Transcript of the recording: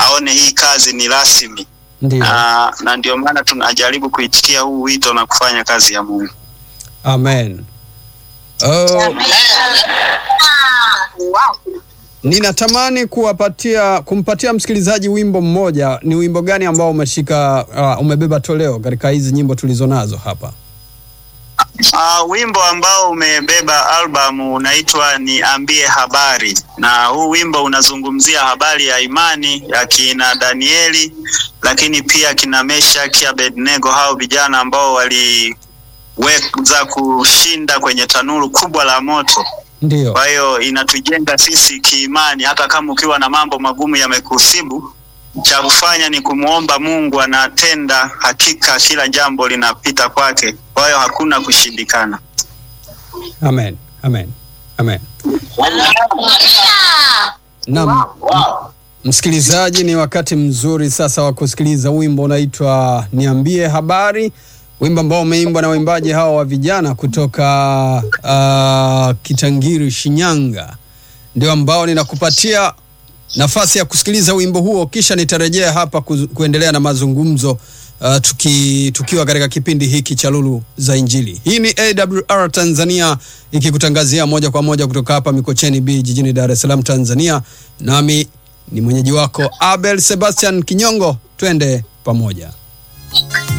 aone hii kazi ni rasmi Ndio. na, na ndio maana tunajaribu kuitikia huu wito na kufanya kazi ya Mungu. Amen. Uh, ninatamani kuwapatia kumpatia msikilizaji wimbo mmoja. Ni wimbo gani ambao umeshika uh, umebeba toleo katika hizi nyimbo tulizonazo hapa? Uh, wimbo ambao umebeba albamu unaitwa Niambie Habari, na huu wimbo unazungumzia habari ya imani ya kina Danieli, lakini pia kina Meshaki, Abednego, hao vijana ambao waliweza kushinda kwenye tanuru kubwa la moto. Ndio. Kwa hiyo inatujenga sisi kiimani, hata kama ukiwa na mambo magumu yamekusibu, cha kufanya ni kumwomba Mungu, anatenda hakika, kila jambo linapita kwake. Kwa hiyo hakuna kushindikana. Amen. Amen. Amen. Naam. Msikilizaji, ni wakati mzuri sasa wa kusikiliza wimbo unaitwa Niambie Habari, wimbo ambao umeimbwa na waimbaji hawa wa vijana kutoka uh, Kitangiri, Shinyanga. Ndio ambao ninakupatia nafasi ya kusikiliza wimbo huo, kisha nitarejea hapa ku, kuendelea na mazungumzo uh, tuki, tukiwa katika kipindi hiki cha Lulu za Injili. Hii ni AWR Tanzania ikikutangazia moja kwa moja kutoka hapa Mikocheni B jijini Dar es Salaam, Tanzania. Nami ni mwenyeji wako Abel Sebastian Kinyongo, twende pamoja.